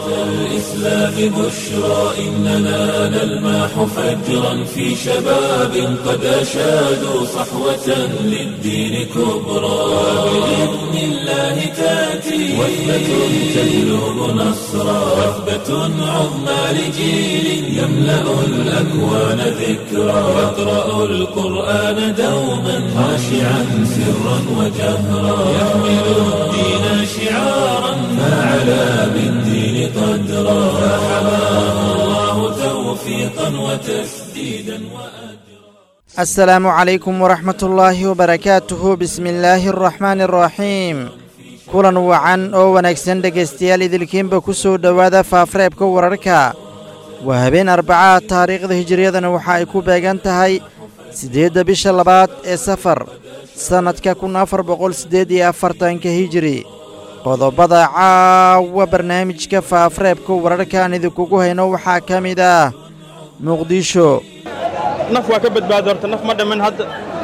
الإسلام بشرى إننا نلمح فجرا في شباب قد أشادوا صحوة للدين كبرى بإذن الله تأتي وثبة تجلب نصرا وثبة عظمى لجيل يملأ الأكوان ذكرا يقرأ القرآن دوما خاشعا سرا وجهرا يحمل الدين شعارا فعلى بالدين قدرا فحماه الله توفيقا وتسديدا وأجرا السلام عليكم ورحمة الله وبركاته بسم الله الرحمن الرحيم kulan wacan oo wanaagsan dhegaystayaal idilkiinba ku soo dhowaada faafareebka wararka waa habeen arbacaha taariikhda hijiriyadana waxa ay ku beegan tahay siddeedda bisha labaad ee safar sannadka kun afar boqol siddeed iyo afartanka hijiri qodobada caawa barnaamijka faafareebka wararkaan idinkugu hayno waxaa ka mid ah muqdisho naf waa ka badbaada horta naf ma dhammin hadda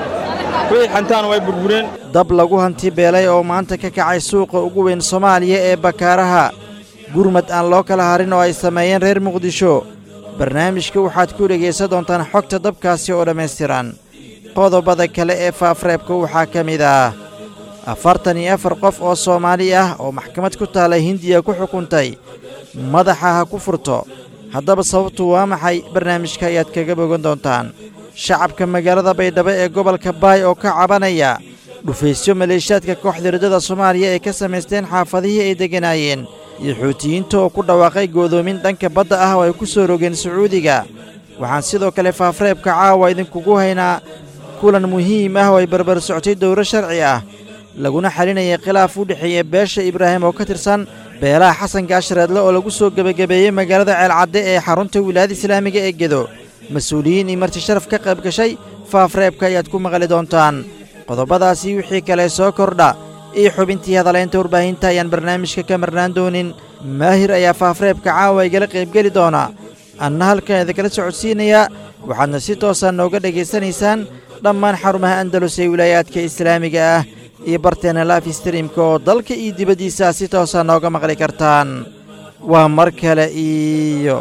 wixii xantaana way burbureen dab lagu hanti beelay oo maanta ka kacay suuqa ugu weyn soomaaliya ee bakaaraha gurmad aan loo kala harin oo ay sameeyeen reer muqdisho barnaamijka waxaad ku dhegaysan doontaan xogta dabkaasi oo dhammaystiran qodobada kale ee faafreebka waxaa ka mid ah afartan iyo afar qof oo soomaali ah oo maxkamad ku taala hindiya ku xukuntay madaxa ha ku furto haddaba sababtu waa maxay barnaamijka ayaad kaga bogan doontaan shacabka magaalada baydhabo ee gobolka baay oo ka cabanaya dhufaysyo maleeshiyaadka kooxda riddada soomaaliya ay ka samaysteen xaafadihii ay degganaayeen iyo xuutiyiinta oo ku dhawaaqay goodoomin dhanka badda ah oo ay ku soo rogeen sacuudiga waxaan sidoo kale faafreebka caawa idinkugu haynaa kulan muhiim ah oo ay barbar socotay dowro sharci ah laguna xalinayay khilaaf u dhexeeya beesha ibraahim oo ka tirsan beelaha xasan gaashareedle oo lagu soo gebagabeeyey magaalada ceelcadde ee xarunta wilaayada islaamiga ee gedo mas-uuliyiin iyo marti sharaf ka qayb gashay faafreebka ayaad ku maqli doontaan qodobadaasii wixii kale soo kordha iyo xubintii hadalaynta warbaahinta ayaan barnaamijka ka marnaan doonin maahir ayaa faafreebka caawa igala qaybgeli doona anna halkan idinkala socodsiinayaa waxaadna si toosa nooga dhegaysanaysaan dhammaan xarumaha andalus ee wilaayaadka islaamiga ah iyo barteena laaf streamka oo dalka iyo dibaddiisa si toosa nooga maqli kartaan waa mar kale iyo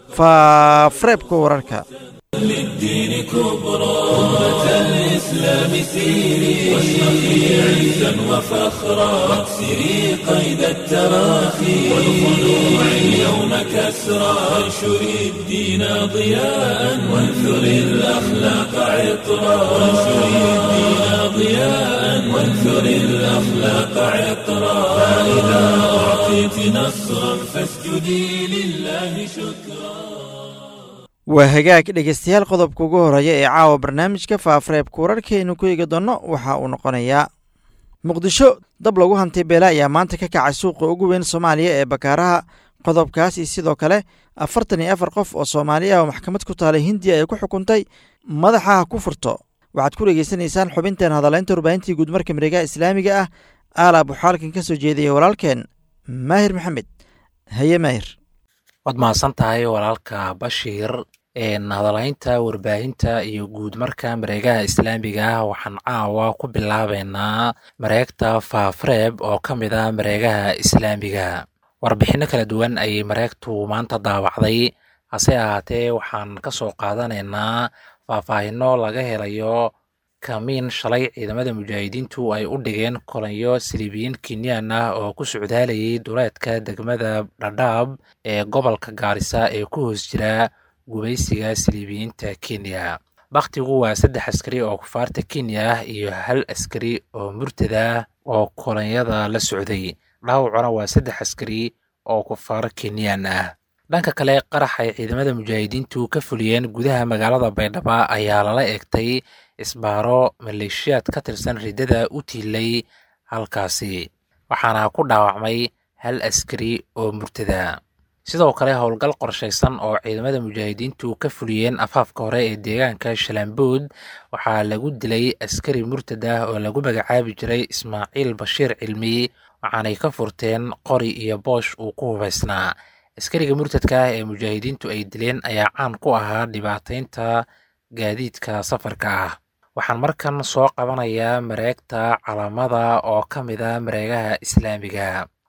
faafreebka wararka للدين كبرى أمة الإسلام سيري واشرقي عزا وفخرا واكسري قيد التراخي والخلوع اليوم كسرى وانشري الدين ضياء وانثري الأخلاق عطرا وانشري الدين ضياء وانثري الأخلاق عطرا فإذا أعطيت نصرا فاسجدي لله شكرا waa hagaag dhegaystayaal qodobka ugu horreeya ee caawa barnaamijka faafareebka wararkaaynu ku eegi doonno waxa uu noqonayaa muqdisho dab lagu hantay beela ayaa maanta ka kacay suuqa ugu weyn soomaaliya ee bakaaraha qodobkaas iyo sidoo kale afartan iyo afar qof oo soomaali ah oo maxkamad ku taalay hindiya ay ku xukuntay madaxa ha ku furto waxaad ku dhegaysanaysaan xubinteen hadalaynta warbaahintii guudmarka mareegaha islaamiga ah aala buxaalkan ka soo jeediyay walaalkeen maahir maxamed haye maahir waad mahadsan tahay walaalka bashiir hadalaynta warbaahinta iyo guud marka mareegaha islaamiga ah waxaan caawa ku bilaabeynaa mareegta faafreeb oo ka mid ah mareegaha islaamiga warbixinno kala duwan ayay mareegtu maanta daawacday hase ahaatee waxaan ka soo qaadanaynaa faahfaahinno laga helayo kamiin shalay ciidamada mujaahidiintu ay u dhigeen kolanyo silibiyiin kenyan ah oo ku socdaalayay duleedka degmada dhadhaab ee gobolka gaarisa ee ku hoos jira gubaysiga siliibiyiinta kenya bakhtigu waa saddex askari oo kufaarta kenya ah iyo hal askari oo murtada ah oo kolonyada la socday dhaawacuna waa saddex askari oo kufaar kenyan ah dhanka kale qarax ay ciidamada mujaahidiintu ka fuliyeen gudaha magaalada baydhabo ayaa lala egtay isbaaro maleeshiyaad ka tirsan riddada u tiilay halkaasi waxaana ku dhaawacmay hal askari oo murtada sidoo kale howlgal qorshaysan oo ciidamada mujaahidiintu ka fuliyeen afaafka hore ee deegaanka shalambood waxaa lagu dilay askari murtad ah oo lagu magacaabi jiray ismaaciil bashiir cilmi waxaanay ka furteen qori iyo boosh uu ku hubaysnaa askariga murtadka ah ee mujaahidiintu ay dileen ayaa caan ku ahaa dhibaataynta gaadiidka safarka ah waxaan markan soo qabanayaa mareegta calamada oo ka mid a mareegaha islaamiga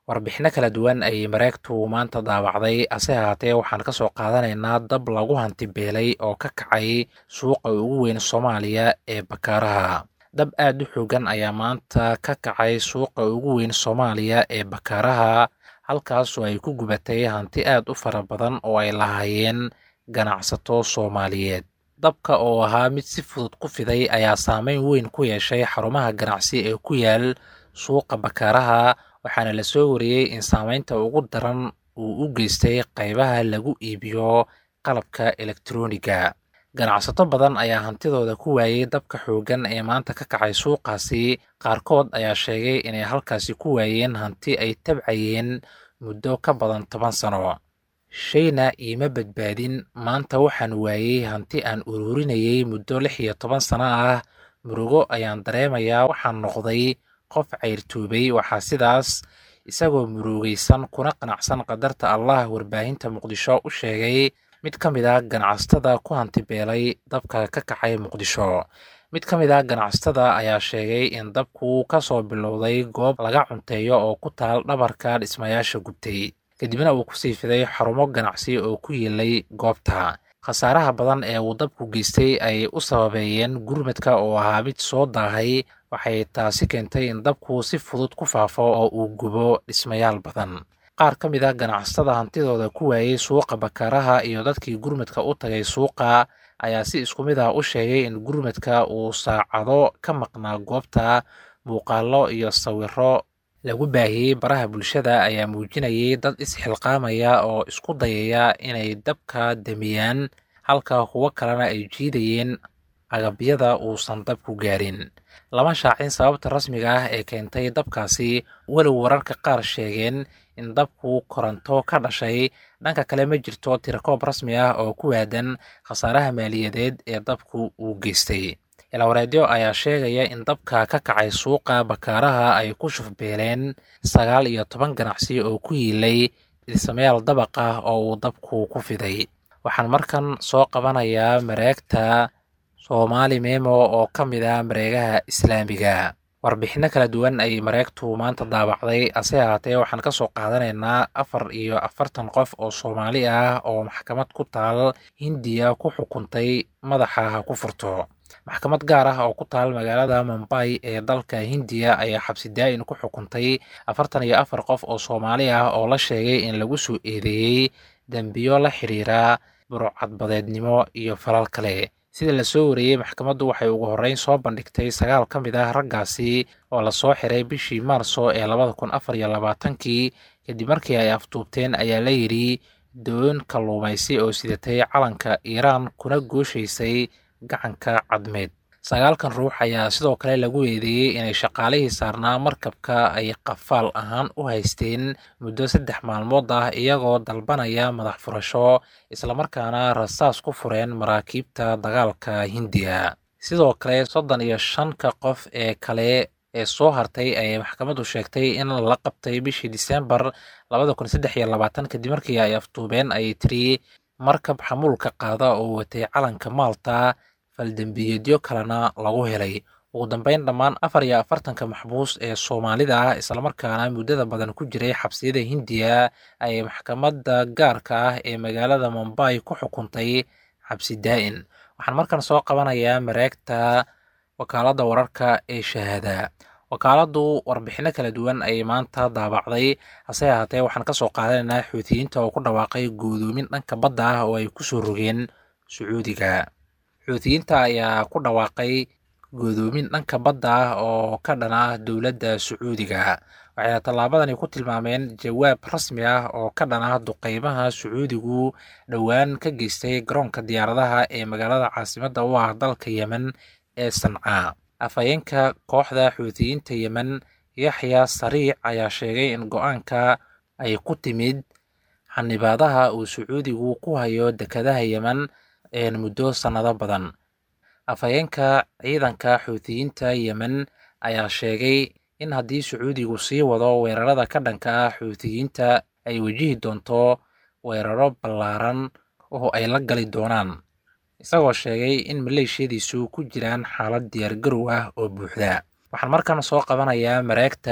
warbixino kala duwan ayay mareegtu maanta daawacday hase ahaatee waxaan ka soo qaadanaynaa dab lagu hantibeelay oo ka kacay suuqa ugu weyn soomaaliya ee bakaaraha dab aad u xoogan ayaa maanta ka kacay suuqa ugu weyn soomaaliya ee bakaaraha halkaasoo ay ku gubatay hanti aad u fara badan oo ay lahaayeen ganacsato soomaaliyeed dabka oo ahaa mid si fudud ku fiday ayaa saameyn weyn ku yeeshay xarumaha ganacsi ee ku yaal suuqa bakaaraha waxaana la soo wariyey in saameynta ugu daran uu u geystay qaybaha lagu iibiyo qalabka elektroniga ganacsato badan ayaa hantidooda ku waayey dabka xooggan ee maanta ka kacay suuqaasi qaarkood ayaa sheegay inay halkaasi ku waayeen hanti ay tabcayeen muddo ka badan toban sano shayna iima badbaadin maanta waxaan waayey hanti aan ururinayay muddo lix iyo toban sano ah murugo ayaan dareemayaa waxaan noqday qof cayrtoobay waxaa sidaas isagoo murugaysan kuna qanacsan qadarta allah warbaahinta muqdisho u sheegay mid ka mid a ganacsatada ku hantibeelay dabka ka kacay muqdisho mid ka mid a ganacsatada ayaa sheegay in dabku ka soo bilowday goob laga cunteeyo oo ku taal dhabarka dhismayaasha gubtay kadibna uu kusii fiday xarumo ganacsi oo ku yiilay goobta khasaaraha badan ee uu dabku geystay ayay u sababeeyeen gurmadka oo ahaa mid soo daahay waxay taasi keentay in dabku si fudud ku faafo oo uu gubo dhismayaal badan qaar ka mid a ganacsatada hantidooda ku waayey suuqa bakaaraha iyo dadkii gurmadka u tagay suuqa ayaa si isku mid ah u sheegay in gurmadka uu saacado ka maqnaa goobta muuqaallo iyo sawiro lagu baahiyey baraha bulshada ayaa muujinayay dad isxilqaamaya oo isku dayaya inay dabka damiyaan halka kuwo kalena ay jiidayeen agabyada uusan dabku gaarin lama shaacin sababta rasmiga ah ee keentay dabkaasi walow wararka qaar sheegeen in dabku koronto ka dhashay dhanka kale ma jirto tirakoob rasmi ah oo ku waadan khasaaraha maaliyadeed ee dabku uu geystay ilawareedyo ayaa sheegaya in dabka ka kacay suuqa bakaaraha ay ku shufbeeleen sagaal iyo toban ganacsi oo ku yiilay dhismayaal dabaq ah oo uu dabku ku fiday waxaan markan soo qabanayaa mareegta soomaali memo oo ka mid ah mareegaha islaamiga warbixino kala duwan ayay mareegtu maanta daabacday ase ahaatee waxaan ka soo qaadanaynaa afar iyo afartan qof oo soomaali ah oo maxkamad ku taal hindiya ku xukuntay madaxa ha ku furto maxkamad gaar ah oo ku taal magaalada mumbay ee dalka hindiya ayaa xabsi daa-in ku xukuntay afartan iyo afar qof oo soomaali ah oo la sheegay in lagu soo eedeeyey dembiyo la xiriira burcadbadeednimo iyo falal kale sida lasoo wareeyey maxkamaddu waxay ugu horreyn soo bandhigtay sagaal ka mid ah raggaasi oo lasoo xiray bishii maarso ee labada kun afar iyo labaatankii kadib markii ay aftuubteen ayaa la yidhi doon kalluumaysi oo sidatay calanka iiraan kuna gooshaysay gacanka cadmeed sagaalkan ruux ayaa sidoo kale lagu eedeeyey inay shaqaalihii saarnaa markabka ay qafaal ahaan u haysteen muddo saddex maalmood ah iyagoo dalbanaya madax furasho islamarkaana rasaas ku fureen maraakiibta dagaalka hindiya sidoo kale soddon iyo shanka qof ee kale ee soo hartay ayay maxkamaddu sheegtay in la qabtay bishii disembar labada kun saddex iyo labaatan kadib markii ay aftuubeen ayay tiri markab xamuulka qaada oo watay calanka maalta faldembiyeedyo kalena lagu helay ugu dambeyn dhammaan afar iyo afartanka maxbuus ee soomaalida ah islamarkaana muddada badan ku jiray xabsiyada hindiya ayay maxkamadda gaarka ah ee magaalada mumbay ku xukuntay xabsi daa-in waxaan markan soo qabanayaa mareegta wakaaladda wararka ee shahaada wakaaladdu warbixino kala duwan ayay maanta daabacday hase ahaatee waxaan ka soo qaadanaynaa xuutiyiinta oo ku dhawaaqay guudoomin dhanka badda ah oo ay ku soo rogeen sacuudiga xuutiyiinta ayaa ku dhawaaqay guudoomin dhanka badda ah oo ka dhan ah dowladda sacuudiga waxayna tallaabadani ku tilmaameen jawaab rasmi ah oo ka dhan ah duqeymaha sacuudigu dhowaan ka geystay garoonka diyaaradaha ee magaalada caasimadda u ah dalka yemen ee sancaa afhayeenka kooxda xuutiyiinta yemen yaxya sariic ayaa sheegay in go-aanka ay ku timid xanibaadaha uu sacuudigu ku hayo dekadaha yemen muddo sannado badan afhayeenka ciidanka xuutiyiinta yemen ayaa sheegay in haddii sacuudigu sii wado weerarada ka dhanka ah xuutiyiinta ay wajihi doonto weeraro ballaaran oo ay la gali doonaan isagoo sheegay in maleeshiyadiisu ku jiraan xaalad diyaargarow ah oo buuxda waxaan markan soo qabanayaa mareegta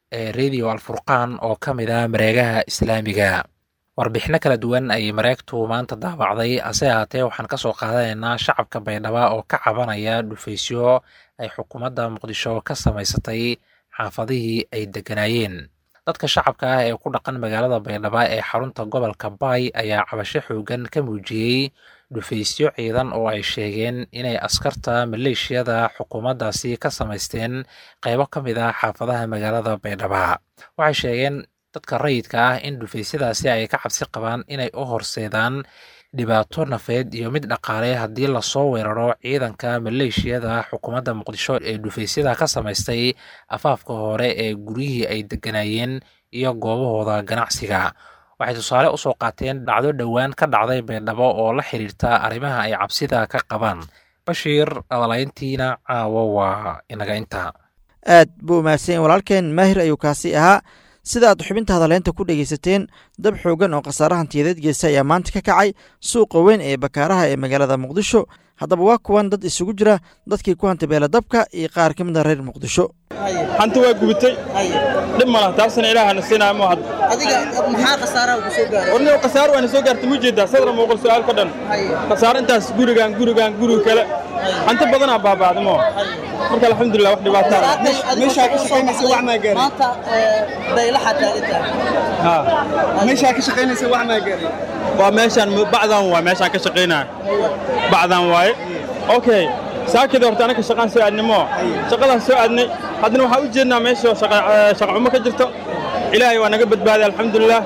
ee radio alfurqaan oo ka mid ah mareegaha islaamiga warbixino kala duwan ayay mareegtu maanta daabacday hase ahaatee waxaan kasoo qaadanaynaa shacabka baydhaba oo ka cabanaya dhufaysyo ay xukuumadda muqdisho ka samaysatay xaafadihii ay degganaayeen dadka shacabka ah ee ku dhaqan magaalada baydhaba ee xarunta gobolka baay ayaa cabasho xoogan ka muujiyey dhufaysyo ciidan oo ay sheegeen inay askarta maleeshiyada xukuumaddaasi ka samaysteen qaybo ka mid ah xaafadaha magaalada baydhaba waxay sheegeen dadka rayidka ah in dhufaysyadaasi ay ka cabsi qabaan inay u horseedaan dhibaato nafeed iyo mid dhaqaale haddii lasoo weeraro ciidanka maleeshiyada xukuumadda muqdisho ee dhufaysyada ka samaystay afaafka hore ee guryihii ay degganaayeen iyo goobahooda ganacsiga waxay tusaale usoo qaateen dhacdo dhowaan ka dhacday baydhabo oo la xiriirta arrimaha ay cabsida ka qabaan bashiir adalayntiina caawo waa inaga inta aad buu mahadsan walaalkeen maahir ayuu kaasi ahaa sida aad xubinta hadaleynta ku dhegaysateen dab xoogan oo khasaare hantiyadeed geysta ayaa maanta ka kacay suuqa weyn ee bakaaraha ee magaalada muqdisho haddaba waa kuwan dad isugu jira dadkii ku hantabeela dabka iyo qaar ka mid a reer muqdisho hanti waa gubitay dhib ma laha taasna ilaahana siinaya ma hadda adiga maxaa khasaaraha ku soo gaaray warniyo khasaaro waana soo gaartay muu jeedaa sadra muuqal su'aal ka dhan khasaaro intaas gurigaan gurigaan guriga kale hanti badanaa baaba'da moo marka alxamdulilah wax dhibaataa meeshaa ka shaqaynaysa wax maa gaaray maanta daylaxa taaginta meeshaa ka shaqaynaysa wax maa gaaray waa meeshaan bacdan waa meeshaan ka shaqaynaya bacdan waaye okay saakida horta anaka shaqaan soo aadnimo shaqadaan soo aadnay haddana waxaan u jeednaa meesha shaqa xumo ka jirto ilaahay waa naga badbaaday alxamdulilah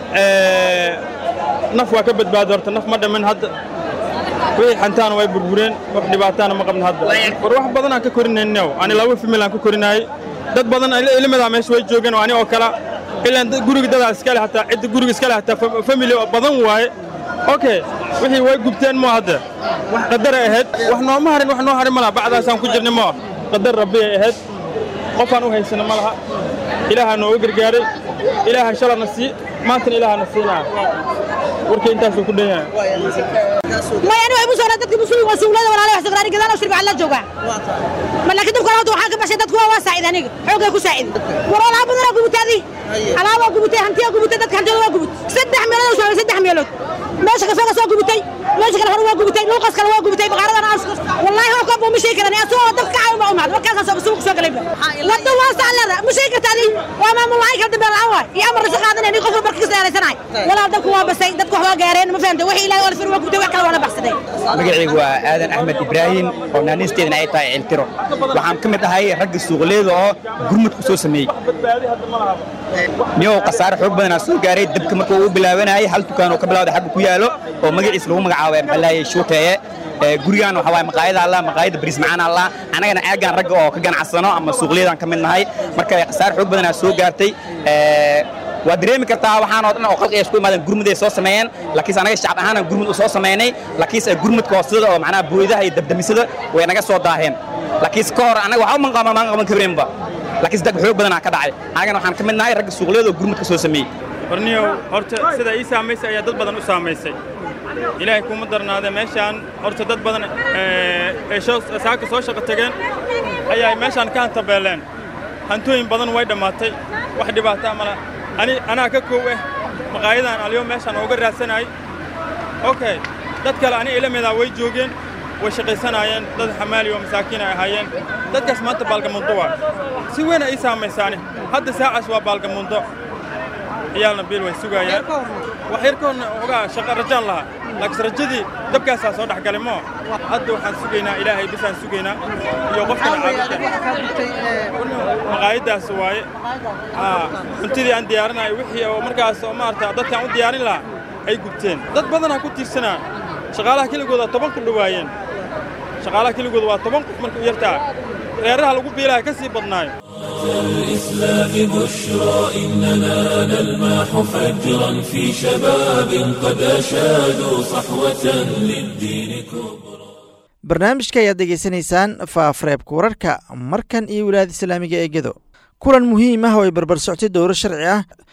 naf waa ka badbaaday horta naf ma dhamin hadda wixii xantaana way burbureen wax dhibaataana ma qabno hadda war wax badanaan ka korinayno ani laba famil aan ka korinaayey dad badan ilmadaa meesha way joogeen oo ani oo kala ilaan guriga dadaa iskale hataa cidda guriga iskale hataa famili badan waaye okay wixii way gubteen moo hadda wax qadaray ahayd wax nooma harin wax noo harin ma laha bacdaasaan ku jirnay moo qadar rabbiyay ahayd qofaan u haysana ma laha ilaahaa nooga gargaaray ilaaha shalana sii maantana ilaahana siinaa warkii intaasuu ku dhan yahay ما يعني أبو سورة دتك مسلم وسولة ولا عليه سكراني كذا أنا شرب على الجوع ما لكن دكتور هذا وحاك بس دتك هو ساعد أنا حوجة كساعد ورا لا بدنا قبوت هذه على ما قبوت هنتي قبوت دتك هنتي ما قبوت سدح ميلاد وشو سدح ميلاد ماشي كفاك سو قبوتي ماشي كان هو قبوتي لوقس كان هو قبوتي بقرة أنا أسكت والله هو كم مشي كذا أنا أسوأ دتك عايم ما أمعد ما كان سو بسوق سو قليل لا تواصل على هذا مشي كذا وما ملاك هذا بالعوار يا أمر سقادنا إني قفل بركز على سناي ولا دتك هو بس دتك هو جارين ما فهمت وحي لا ولا فروا قبوتي وكلا ولا بحسدين magacaygu waa aadan axmed ibraahim oo naanisteedana ay tahay ciltiro waxaan ka mid ahay ragga suuqleeda oo gurmud ku soo sameeyey niyow khasaare xoog badanaa soo gaaray dabka marka uu bilaabanayay hal dukaan oo ka bilawday xagga ku yaalo oo magaciis lagu magacaabo maxalaayay shuuteeye gurigaan waxa waaye maqaayada allah maqaayada bariis macaan allah annagana aagaan ragga oo ka ganacsano ama suuqleedaan ka mid nahay marka khasaare xoog badanaa soo gaartay waa dareemi kartaa waxaan oo dhan oo qalqiga isku imaadeen gurmuday soo sameeyeen laakiinse anaga shacab ahaan gurmud u soo sameynay laakiinse gurmudka hoostada oo macnaha booyadaha iyo dabdamisada way naga soo daaheen laakiinse ka hor anaga waxba man qaban maan qaban karinba laakiinse dag xoog badanaa ka dhacay anagana waxaan ka mid nahay ragga suuqleeda oo gurmudka soo sameeyey warniyow horta sida ii saamaysay ayaa dad badan u saamaysay ilaahay kuma darnaadee meeshaan horta dad badan ee saaka soo shaqo tageen ayaa meeshaan ka hantabeeleen hantooyin badan way dhammaatay wax dhibaataa mala ani anaa ka koow ah maqaayadan aliyo meeshaan ooga raadsanayay okay dad kale ani ila midaa way joogeen way shaqaysanaayeen dad xamaali oo masaakiin ay ahaayeen dadkaas maanta baalgamundo waa si weyn ay ii saamaysaani hadda saacaas waa baalgamundo ciyaalna biil way sugaayaan wax yar ka horna ogaa shaqa rajaan lahaa laakiin rajadii dabkaasaa soo dhex galay moo hadda waxaan sugaynaa ilaahay bisaan sugaynaa iyo qofkana caabudka maqaayaddaas waaye cuntadii aan diyaarinayo wixii oo markaas oo maarata dadkaan u diyaarin lahaa ay gubteen dad badanaa ku tiirsanaa shaqaalaha keligooda toban ku dhowaayeen shaqaalaha keligooda waa toban qof marka u yartaa reeraha lagu biilaha ka sii badnaayo الإسلام بشرى إننا نلمح فجرا في شباب قد أشادوا صحوة للدين كبرى barnaamijka ayaad degeysanaysaan faafareebka wararka markan iyo wilaayada islaamiga ee gedo kulan muhiim ah oo ay barbar soctay dowro sharci ah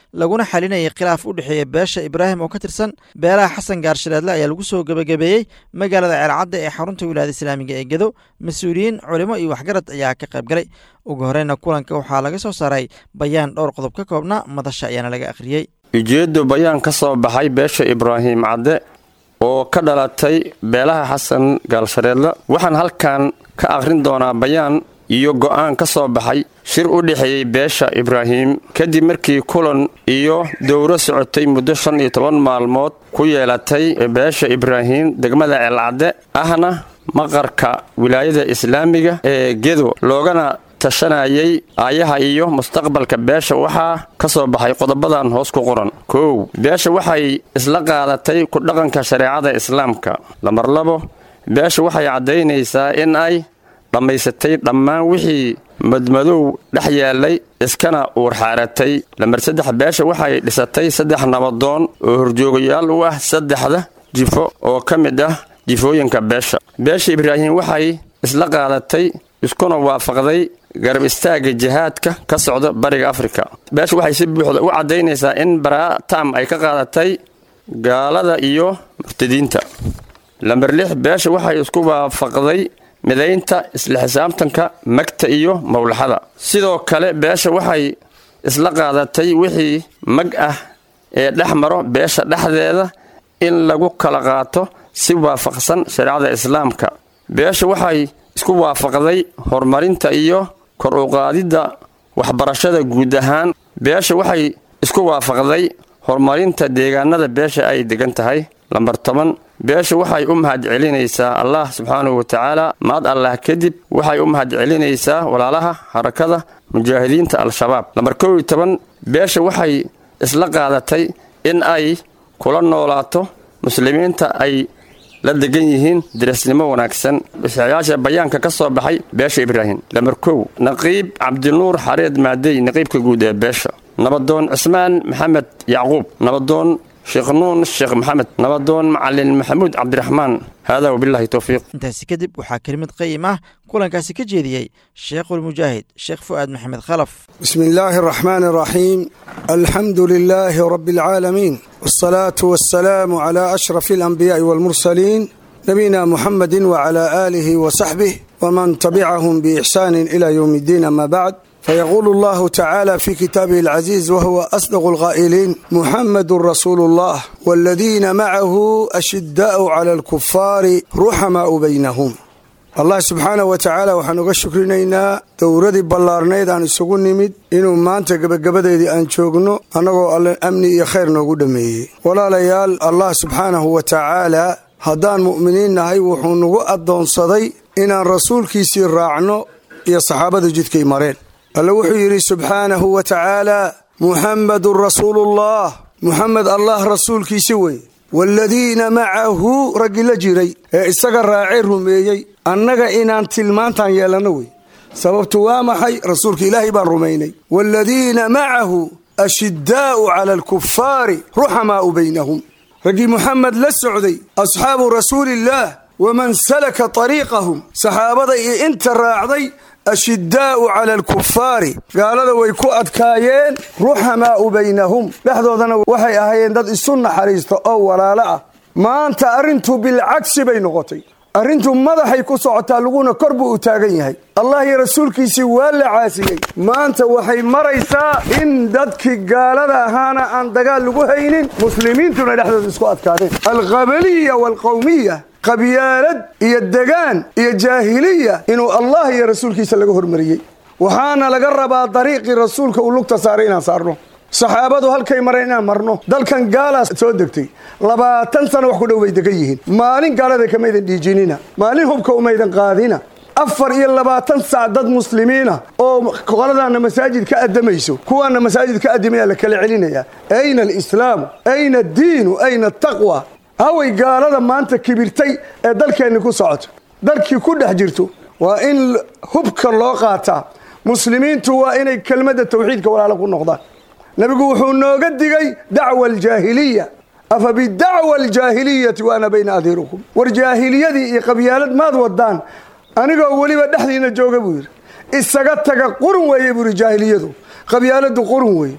laguna xalinayay khilaaf u dhexeeya beesha ibraahim oo ka tirsan beelaha xasan gaarshireedle ayaa lagu soo gebagabeeyey magaalada ceelcadda ee xarunta wilaayada islaamiga ee gedo mas-uuliyiin culimo iyo waxgarad ayaa ka qayb galay ugu horeyna kulanka waxaa laga soo saaray bayaan dhowr qodob ka koobna madasha ayaana laga akhriyey ujeeddu bayaan ka soo baxay beesha ibraahim cadde oo ka dhalatay beelaha xasan gaalshareedle waxaan halkan ka akhrin doonaa bayaan iyo go'aan ka soo baxay shir u dhexeeyey beesha ibraahim kadib markii kulan iyo dowro socotay muddo shan iyo toban maalmood ku yeelatay beesha ibraahim degmada ceelcadde ahna maqarka wilaayada islaamiga ee gedo loogana tashanayay aayaha iyo mustaqbalka beesha waxaa ka soo baxay qodobadan hoos ku qoran kow beesha waxay isla qaadatay ku dhaqanka shareecada islaamka lambar labo beesha waxay caddaynaysaa in ay dhammaysatay dhammaan wixii madmadow dhex yaallay iskana uurxaaratay lambar saddex beesha waxay dhisatay saddex nabadoon oo horjoogayaal u ah saddexda jifo oo ka mid ah jifooyinka beesha beesha ibraahim waxay isla qaadatay iskuna waafaqday garab istaagga jihaadka ka socda bariga afrika beesha waxay si buuxda u caddaynaysaa in baraa tam ay ka qaadatay gaalada iyo murtadiinta lambar lix beesha waxay isku waafaqday midaynta isla xisaabtanka magta iyo mawlaxada sidoo kale beesha waxay isla qaadatay wixii mag ah ee dhex maro beesha dhexdeeda in lagu kala qaato si waafaqsan shareecada islaamka beesha waxay isku waafaqday horumarinta iyo kor u qaadidda waxbarashada guud ahaan beesha waxay isku waafaqday horumarinta deegaanada beesha ay degan tahay lambar toban beesha waxay u mahad celinaysaa allah subxaanahu wa tacaala maad allah kadib waxay u mahad celinaysaa walaalaha xarakada mujaahidiinta al-shabaab lambar kow iyo toban beesha waxay isla qaadatay in ay kula noolaato muslimiinta ay la degan yihiin dirasnimo wanaagsan bisayaasha bayaanka ka soo baxay beesha ibraahim lambar kow naqiib cabdinuur xareed maadey naqiibka guud ee beesha nabadoon cismaan maxamed yacquub nabadoon sheekh nuun sheekh maxamed nabadoon macalin maxamuud cabdiraxmaan haadaa wabilaahi towfiiq intaasi kadib waxaa kelimad qayim ah kulankaasi ka jeediyey sheekhulmujaahid sheekh fu'aad maxamed khalaf bismi illaahi araxmaan araxiim alxamdu lilaahi rabbi alcaalamiin waalsalaatu wassalaamu calaa ashrafi alanbiyaa'i waalmursaliin nabiyina muxamedin wacalaa aalihi wa saxbih waman tabicahum biixsaanin ilaa yowmi iddiin ama bacd فيقول الله تعالى في كتابه العزيز وهو أصدق القائلين محمد رسول الله والذين معه أشداء على الكفار رحماء بينهم allah subxaana wa tacaala waxaan uga shukrinaynaa dowradii ballaarnayd aan isugu nimid inuu maanta gebagabadeedii aan joogno annagoo alle amni iyo khayr noogu dhammeeyey walaalayaal allah subxaanahu wa tacaala haddaan mu'miniin nahay wuxuu nagu addoonsaday inaan rasuulkiisii raacno iyo saxaabada jidkay mareen alle wuxuu yidhi subxaanahu wa tacaala muxammadun rasuuluullah muxamed allah rasuulkiisi wey waaladiina macahu raggi la jiray ee isaga raacee rumeeyey annaga inaan tilmaantaan yeelanno wey sababtu waa maxay rasuulka ilaahay baan rumaynay waaladiina macahu ashiddaa'u cala alkufaari ruxamaa'u baynahum raggii muxamed la socday asxaabu rasuuliillaah waman salaka tariiqahum saxaabada iyo inta raacday ashiddaa'u cala alkufaari gaalada way ku adkaayeen ruxamaa'u baynahum dhexdoodana waxay ahaayeen dad isu naxariista oo walaalo ah maanta arrintu bilcagsi bay noqotay arrintu madaxay ku socotaa laguna kor buu u taagan yahay allah iyo rasuulkiisii waa la caasiyey maanta waxay maraysaa in dadkii gaalada ahaana aan dagaal lagu haynin muslimiintuna dhexdooda isku adkaadeen alqabaliya waalqowmiya qabyaalad iyo degaan iyo jaahiliya inuu allah iyo rasuulkiisa laga hormariyey waxaana laga rabaa dariiqii rasuulka uu lugta saaray inaan saarno saxaabadu halkay mareen inaan marno dalkan gaalaa soo degtay labaatan sano wax ku dhow bay degan yihiin maalin gaalada kamaydan dhiijinina maalin hubka umaydan qaadina afar iyo labaatan sac dad muslimiina oo qoladaana masaajid ka adamayso kuwaana masaajid ka adimaya la kala celinaya ayna alislaamu ayna addiinu ayna ataqwa haway gaalada maanta kibirtay ee dalkeenni ku socoto dalkii ku dhex jirto waa in hubka loo qaataa muslimiintu waa inay kelmadda tawxiidka walaalo ku noqdaan nebigu wuxuu nooga digay dacwa aljaahiliya afa bidacwa aljaahiliyati wa ana bayna adiirukum war jaahiliyadii iyo qabyaalad maad wadaan anigoo weliba dhexdiina jooga buu yidhi isaga taga qurun weeye buu yidhi jaahiliyadu qabyaaladu qurun weeye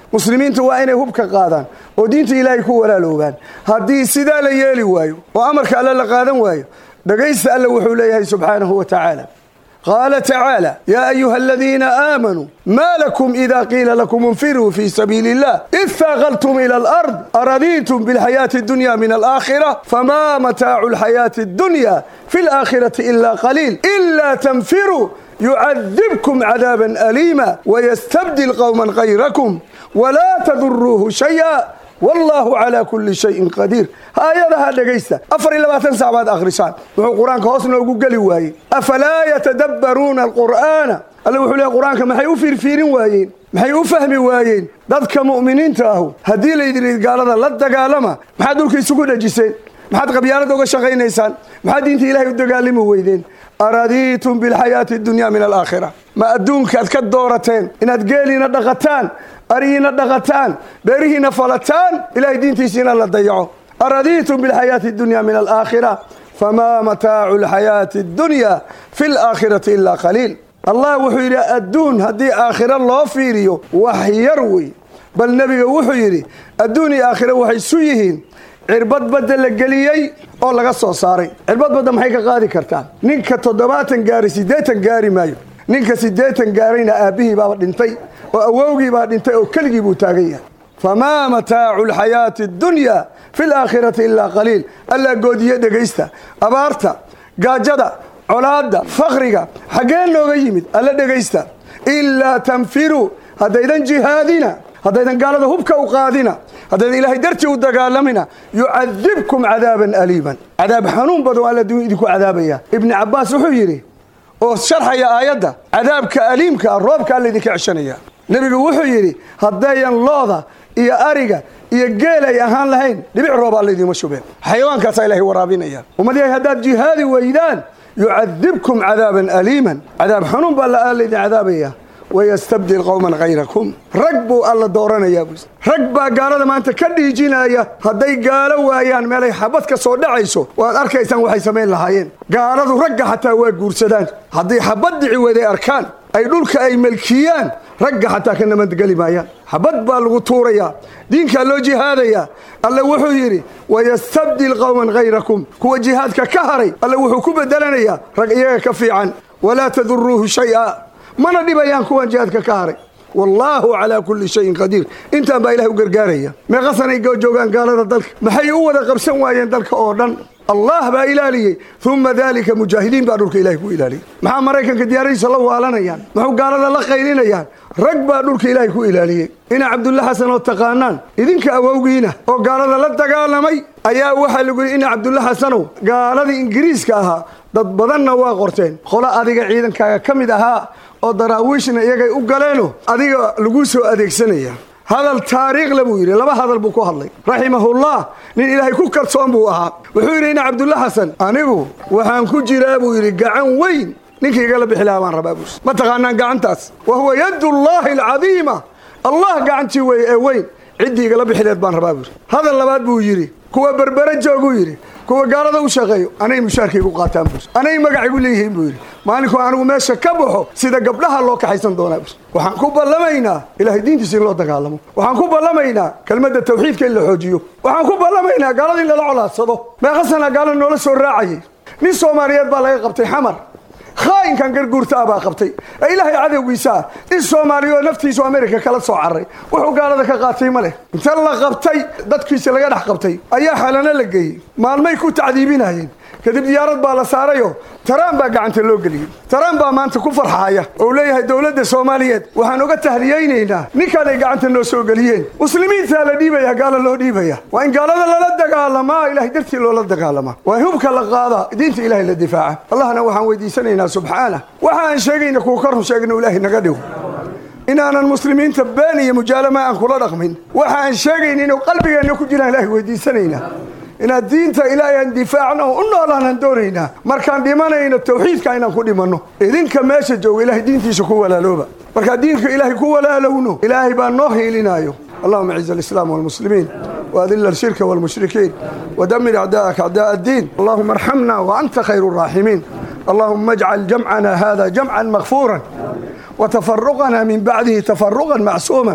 muslimiintu waa inay hubka qaadaan oo diinta ilaahay ku walaaloobaan haddii sidaa la yeeli waayo oo amarka alle la qaadan waayo dhegaysta alle wuxuu leeyahay subxaanahu wa tacaala qaala tacaala yaa ayuha aladiina aamanuu maa lakum ida qiila lakum infiruu fii sabiili illah id faaqaltum ila alard aradiitum bilxayaati addunya min alaakhira famaa mataacu alxayaati addunya fi alaakhirati ila qaliil ila tanfiruu yucadibkum cadaaban aliima wayastabdil qowman kayrakum walaa taduruuhu shaya wallaahu calaa kulli shayin qadiir haayadaha dhegaysta afar iyo labaatan sac baad akhrisaan wuxuu qur-aanka hoos noogu geli waayey afalaa yatadabbaruuna alqur'aana alle wuxuu leehay qur-aanka maxay u fiirfiirin waayeen maxay u fahmi waayeen dadka mu'miniinta ahu haddii laydin gaalada la dagaalama maxaad dhulka isugu dhejiseen maxaad qabyaalada uga shaqaynaysaan maxaad diinta ilahay u dagaalami weydeen aradiitum bilxayaati addunya min alaakhira ma adduunkaad ka doorateen inaad geeliina dhaqataan arihiina dhaqataan beerihiina falataan ilahay diintiisiina la dayaco aradiitum bilxayaati addunya min alaakhira famaa mataacu alxayaati addunya fi alaakhirati ilaa qaliil allah wuxuu yidhi adduun haddii aakhiro loo fiiriyo wax yar wey bal nebiga wuxuu yidhi adduun iyo aakhiro waxay isu yihiin cirbad badda la geliyey oo laga soo saaray cirbad badda maxay ka qaadi kartaa ninka toddobaatan gaari siddeetan gaari maayo ninka siddeetan gaarayna aabbihii baaba dhintay oo awowgii baa dhintay oo keligii buu taagan yahay famaa mataacu alxayaati addunya fi alaakhirati ilaa qaliil allaa goodiye dhegaysta abaarta gaajada colaadda fakriga xaggee nooga yimid alla dhegaysta ilaa tanfiruu haddaydan jihaadina haddaydan gaalada hubka u qaadina haddaydan ilaahay dartii u dagaalamina yucadibkum cadaaban aliiman cadaab xanuun badan alla adduunya idinku cadaabaya ibni cabbaas wuxuu yidhi oo sharxaya aayadda cadaabka aliimka ah roobka alla idinka ceshanaya nebigu wuxuu yidhi haddayan looda iyo ariga iyo geel ay ahaan lahayn dhibic rooba alla idiima shubeen xayawaankaasaa ilahay waraabinaya ummadahay haddaad jihaadi weydaan yucadibkum cadaaban aliiman cadaab xanuun baa alla idin cadaabaya wayastabdil qowman hayrakum rag buu alla dooranayaa buu rag baa gaalada maanta ka dhiijinaya hadday gaalo waayaan meelay xabad ka soo dhacayso waad arkaysaan waxay samayn lahaayeen gaaladu ragga xataa waa guursadaan haddii xabad dhici weeday arkaan ay dhulka ay melkiyaan ragga xataa ka nabadgeli maayaan xabad baa lagu tuurayaa diinkaa loo jihaadayaa alle wuxuu yidhi wayastabdil qowman hayrakum kuwa jihaadka ka haray alle wuxuu ku bedelanayaa rag iyaga ka fiican walaa taduruuhu shaya mana dhibayaan kuwan jihaadka ka haray wallaahu calaa kulli shayin qadiir intaan baa ilahay u gargaaraya meeqasanay joogaan gaalada dalka maxay u wada qabsan waayeen dalka oo dhan allah baa ilaaliyey uma dalika mujaahidiin baa dhulka ilahay ku ilaaliyey maxaa maraykanka diyaaradiisa la waalanayaan muxuu gaalada la qaylinayaan rag baa dhulka ilaahay ku ilaaliyey ina cabdulla xasan oo taqaanaan idinka awowgiina oo gaalada la dagaalamay ayaa waxaa lagu yidhi ina cabdulla xasanow gaaladii ingiriiska ahaa dad badanna waa qorteen qolo adiga ciidankaaga ka mid ahaa oo daraawiishna iyagay u galeeno adiga laguu soo adeegsanaya hadal taariikhla buu yidhi laba hadal buu ku hadlay raximahullah nin ilaahay ku kalsoon buu ahaa wuxuu yidhi ina cabdulla xasan anigu waxaan ku jiraa buu yidhi gacan weyn ninkii igala bixi lahaa baan rabaa buus ma taqaanaan gacantaas wa huwa yadullaahi alcadiima allah gacantii weeye ee weyn ciddii igala bixileed baan rabaa buuri hadal labaad buu yidhi kuwa berbere jooguu yidhi kuwa gaalada u shaqeeyo anay mushaarkaygu qaataan buus anay magacigu leeyihiin buu yidhi maalinkuu anigu meesha ka baxo sida gabdhaha loo kaxaysan doonaa buus waxaan ku ballamaynaa ilaahay diintiisa in loo dagaalamo waxaan ku ballamaynaa kelmadda tawxiidka in la xoojiyo waxaan ku ballamaynaa gaalada in lala colaadsado meeqasana gaala noola soo raacayay nin soomaaliyeed baa laga qabtay xamar khaa'inkan garguurta ah baa qabtay ee ilaahay cadowgiisa ah in soomaaliya oo naftiisu amerika kala soo carray wuxuu gaalada ka qaatay ma leh inta la qabtay dadkiisa laga dhex qabtay ayaa xalano la geeyey maalmay ku tacdiibinayeen kadib diyaarad baa la saarayo taraan baa gacanta loo geliyey taraan baa maanta ku farxaaya oo leeyahay dowladda soomaaliyeed waxaan uga tahliyaynaynaa ninkaan ay gacanta noo soo geliyeen muslimiintaa la dhiibaya gaala loo dhiibaya waa in gaalada lala dagaalamaa ilahay dartii loola dagaalamaa waa in hubka la qaadaa diinta ilahay la difaaca allahna waxaan weydiisanaynaa subxaana waxa aan sheegayna kuwa ka run sheegno ilaahay naga dhigo inaanan muslimiinta been iyo mujaalama aan kula dhaqmin waxa aan sheegayna inuu qalbigeenna ku jiraan ilahay weydiisanaynaa inaad diinta ilaahay aan difaacno oo u noolaanaan doonaynaa markaan dhimanayno tawxiidka inaan ku dhimanno idinka meesha jooga ilahay diintiisa ku walaalooba markaan diinka ilaahay ku walaalowno ilaahay baa noo hiilinaayo اللهم اعز الاسلام والمسلمين واذل الشرك والمشركين ودمر اعداءك اعداء الدين اللهم ارحمنا وانت خير الراحمين اللهم اجعل جمعنا هذا جمعا مغفورا وتفرقنا من بعده تفرقا معصوما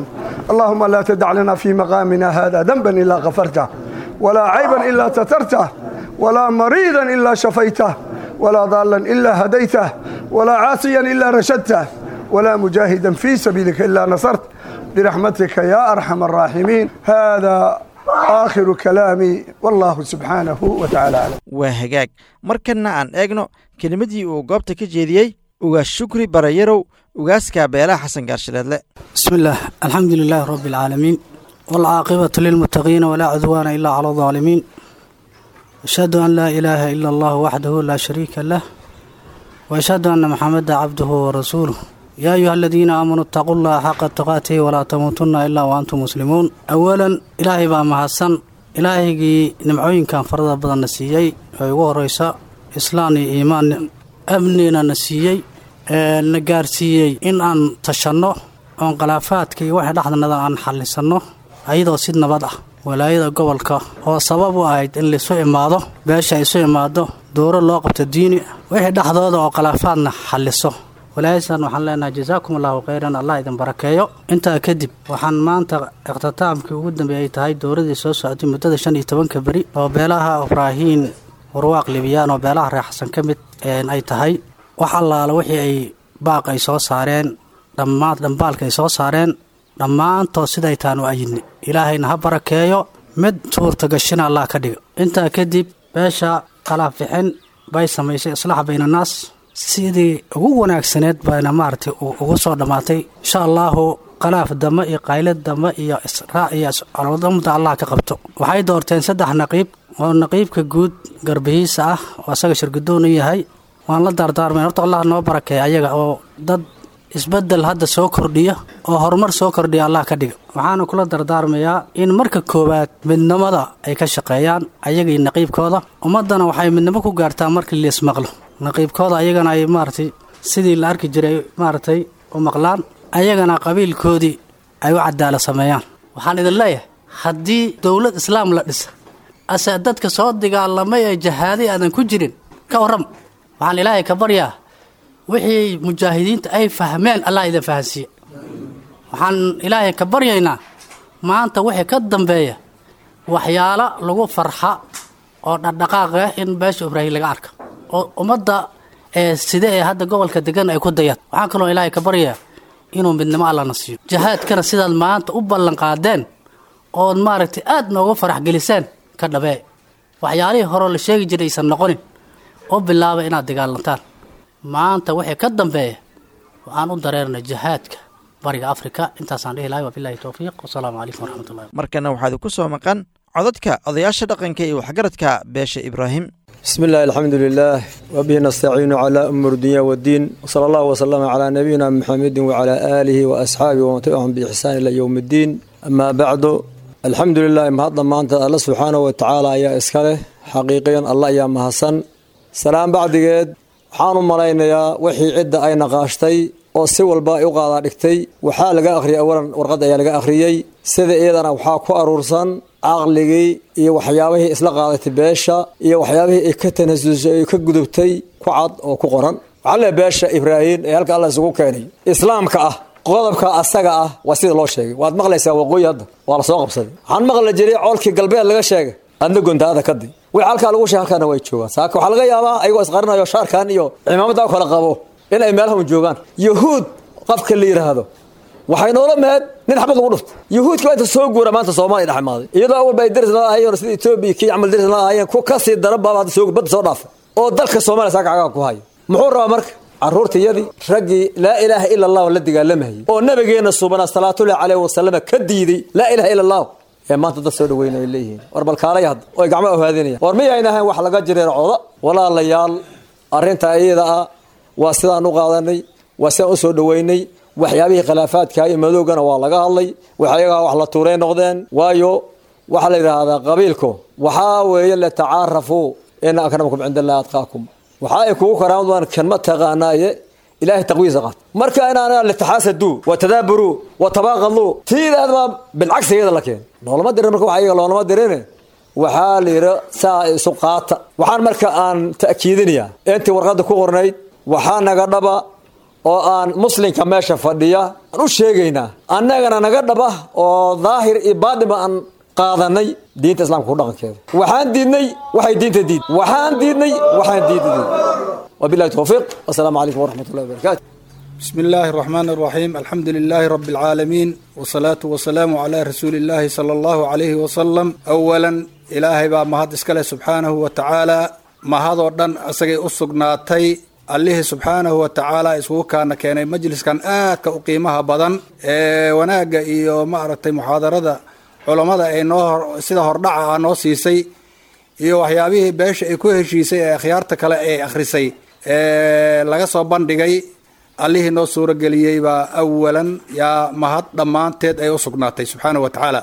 اللهم لا تدع لنا في مقامنا هذا ذنبا إلا غفرته ولا عيبا إلا سترته ولا مريضا إلا شفيته ولا ضالا إلا هديته ولا عاصيا إلا رشدته ولا مجاهدا في سبيلك إلا نصرت برحمتك يا أرحم الراحمين هذا آخر كلامي والله سبحانه وتعالى أعلم waa hagaag markanna aan eegno kelimadii uu goobta ka jeediyey ugaas shukri barayarow ugaaska beelaha xasan gaarshileedle بسم الله الحمد لله رب العالمين والعاقبة للمتقين ولا عدوان إلا على الظالمين أشهد أن لا إله إلا الله وحده لا شريك له وأشهد أن محمدا عبده ورسوله يا أيها الذين آمنوا اتقوا الله حق تقاته ولا تموتن إلا وأنتم مسلمون أولا إلهي بaa mahadsan ilaahigii nimcooyinkan farada badan na siiyey ee ugu horeysa islaan iyo iimaan amnina na siiyey ee na gaarsiiyey in aan tashanno oon khilaafaadka iyo waxa dhexdanada aan xallisanno ayadoo si nabad ah walaayada gobolka oo sabab u ahayd in laisu imaado beesha isu imaado dooro loo qabto diini wixii dhexdooda oo khilaafaadna xalliso walaayasan waxaan leenahay jasaakum allahu khayran allah idin barakeeyo intaa kadib waxaan maanta ikhtitaamkii ugu dambeeyay tahay dowladii soo socotay muddada shan iyo tobanka beri oo beelaha ibraahiin warwaaq libiyaan oo beelaha reer xasan ka mid ay tahay wax allaala wixii ay baaq ay soo saareen dhammaan dhambaalka ay soo saareen dhammaantood siday taan u ayidni ilaahayna ha barakeeyo mid suurtagashina allah ka dhigo intaa kadib beesha khalaafixin bay samaysay islaax baynanaas sidii ugu wanaagsaneed bayna maaragtay ugu soo dhammaatay insha allaahu khalaaf dame iyo qaylad dame iyo israac iyo caloodamada allah ka qabto waxay doorteen saddex naqiib oo naqiibka guud garbihiisa ah oo asaga shirgudoon u yahay waan la daardaarmay horta allah noo barakeeya ayaga oo dad isbedel hadda soo kordhiya oo horumar soo kordhiya allah ka dhiga waxaana kula dardaarmayaa in marka koowaad midnimada ay ka shaqeeyaan ayaga iyo naqiibkooda ummaddana waxay midnimo ku gaartaa markii liismaqlo naqiibkooda ayagana ay maaragtay sidii la arki jiray maaragtay u maqlaan ayagana qabiilkoodii ay u cadaala sameeyaan waxaan idin leeyahay haddii dowlad islaam la dhisa ase dadka soo dagaalamay ee jahaaday aadan ku jirin ka warram waxaan ilaahay ka baryaa wixii mujaahidiinta ay fahmeen allah idin fahansiiye waxaan ilaahay ka baryaynaa maanta wixii ka dambeeya waxyaalo lagu farxa oo dhaqdhaqaaq ah in beesha ibraahim laga arka oo ummadda ee side ee hadda gobolka degan ay ku dayaan waxaan kaloo ilaahay ka baryayaa inuu midnimo allana siiyo jahaadkana sidaad maanta u ballan qaadeen ood maaragtay aad nooga farax geliseen ka dhabee waxyaalihii horeo la sheegi jiray aysan noqonin oo bilaaba inaad dagaalantaan maanta wixii ka dambeeya waxaan u dareernay jihaadka bariga afrika intaasaan dhihi lahay wabilahi towfiiq wasalaamu calaykum waraxmatullahi markana waxaad ku soo maqan codadka odayaasha dhaqanka iyo waxgaradka beesha ibraahim بسم الله الحمد لله وبه نستعين على أمور الدنيا والدين وصلى الله وسلم على نبينا محمد وعلى آله وأصحابه ومن تبعهم بإحسان إلى يوم الدين أما بعد الحمد لله ما هذا ما أنت الله سبحانه وتعالى يا إسكاله حقيقيا الله يا مهسن سلام بعد قد waxaan u malaynayaa wixii cidda ay naqaashtay oo si walba ay u qaadaa dhigtay waxaa laga akhriyay awalan warqad ayaa laga akhriyey sida iyadana waxaa ku aruursan caqligii iyo waxyaabihii isla qaadatay beesha iyo waxyaabihii ay ka tanasusay ay ka gudubtay ku cad oo ku qoran waxaa le beesha ibraahim ee halka alla isugu keenay islaamka ah qodobka asaga ah waa sida loo sheegay waad maqlaysaa waqooyi hadda waa la soo qabsaday waxaan maqli jiray coolkii galbeed laga sheegay adna gontaada kadi wixii halkaa lagu sheeg halkaana way joogaan saaka waxaa laga yaabaa ayagoo isqarinayo shaarkan iyo cimaamada kala qabo in ay meelahan joogaan yahuud qofka la yidhaahdo waxay noola meed nin xabad lagu dhufto yahuudka waa inta soo guura maanta soomaaliya dhex imaaday iyadoo awalba ay daris nala ahayeen sida etoobiya kii camal daris nala ahayeen ku kasii daran baaba hadda soo badda soo dhaafay oo dalka soomaaliya saaka cagaa ku haya muxuu rabaa marka caruurtayadii raggii laa ilaaha ila allahu la dagaalamayay oo nabigeena subanaa salaatullahi caleyhi wasalama ka diiday laa ilaha ila allahu ee maanta dad soo dhaweyn ay leeyihiin war balkaalay hadda oo ay gacmo ohaadinayaan war miyayna ahayn wax laga jireercooda walaalayaal arrinta iyada ah waa sidaan u qaadanay waa sidaan u soo dhaweynay waxyaabihii khilaafaadka iyo madoogana waa laga hadlay waxyagaa wax la tuuray noqdeen waayo waxaa la yidhaahdaa qabiilku waxaa weeye latacaarafuu ina akramakum cinda allahi atqaakum waxa ay kugu karaamad waan kanma taqaanaaye ilaahay taqwiisa qaat marka inaana litaxaasaduu wa tadaaburuu wa tabaaqaduu tiidaadma bilcagsigeeda la keen loolama dirin marka wax iyaga loolama dirine waxaa la yidhi saa isu qaata waxaan marka aan ta'kiidinayaa intii warqadda ku qornayd waxaa naga dhaba oo aan muslimka meesha fadhiya aan u sheegaynaa annagana naga dhaba oo daahir iyo baadhiba aan qaadanay diinta islaamka ku dhaqankeeda waxaan diidnay waxay diinta diid waxaan diidnay waxaan diinta diid wabillahi tawfiiq wasalaamu calaykum waraxmat ullahi wabarakaatu بسم الله الرحمن الرحيم الحمد لله رب العالمين والصلاة والسلام على رسول الله صلى الله عليه وسلم أولا إلهي با مهد اسكاله سبحانه وتعالى مهد ودن أسغي أسقناتي الله سبحانه وتعالى isugu kaana keenay majliskan aadka u qiimaha badan ee wanaaga iyo maaragtay muxaadarada culammada ay noo sida hordhaca ah noo siisay iyo waxyaabihii beesha ay ku heshiisay ee akhyaarta kale ay akhrisay ee laga soo bandhigay allihii noo suurageliyey baa awalan yaa mahad dhammaanteed ay u sugnaatay subxaana wa tacaala